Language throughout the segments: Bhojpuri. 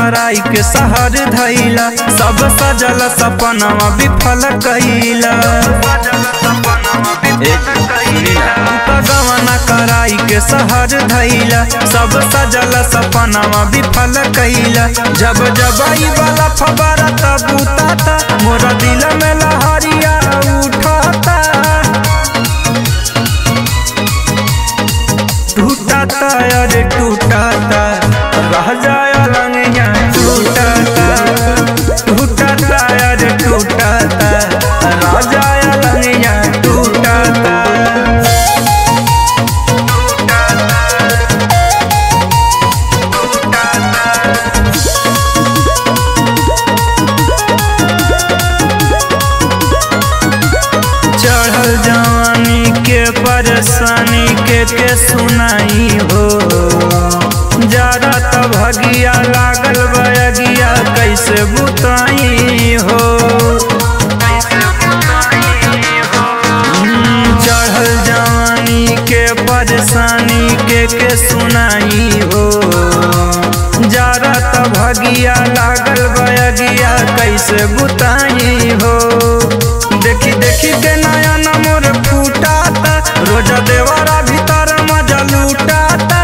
कराई के सहर धैला सब सजल सपनवा विफल कैला गवना कराई के सहर धैला सब सजल सपनवा विफल कैला जब जब आई वाला फबारा तब उताता मोरा दिल में लहरिया उठाता टूटाता अरे टूटाता रह जाया लंगिया टूटाता टूटाता अरे टूटाता रह जाया लंगिया टूटाता चढ़ल जवानी के परेशानी के के सुनाई हो जरा त भगिया लागल बयगिया कैसे बुताई हो हम्म, चढ़ल जवानी के परेशानी के के सुनाई हो जरा त भगिया लागल बयगिया कैसे बुताई हो देखी देखी के नया नमोर फूटाता रोजा देवारा भीतर मजा लूटाता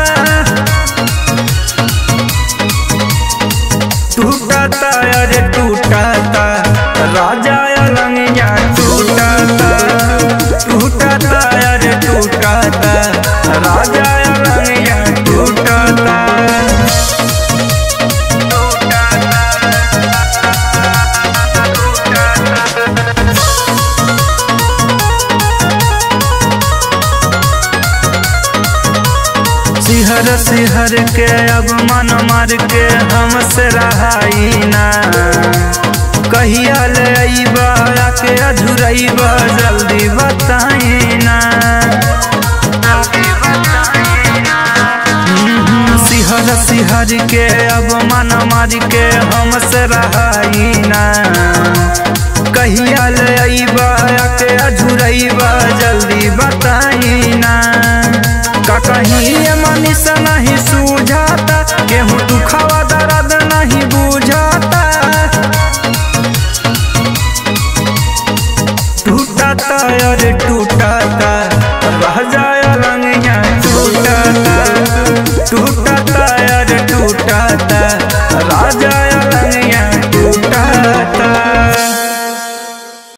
टूटाता अरे टूटाता राजा अलंगिया टूटाता टूटाता अरे टूटाता राजा अलंगिया टूटाता सिहर सिहर के अब मन मार के हमसे रहाई ना कहिया ले अइबा के अझुरइबा जल्दी बताई ना हम्म, सिहर सिहर के अब मन मार के हमसे रहाई ना कहिया ले अइबा के अझुरइबा जल्दी बताई ना का कहीं ये मनीष नहीं सूझाता गेहूँ दुखावा दर्द नहीं बुझाता टूटाता अरे टूटाता रह जाया लंगिया टूटाता टूटाता अरे टूटाता रह जाया लंगिया टूटाता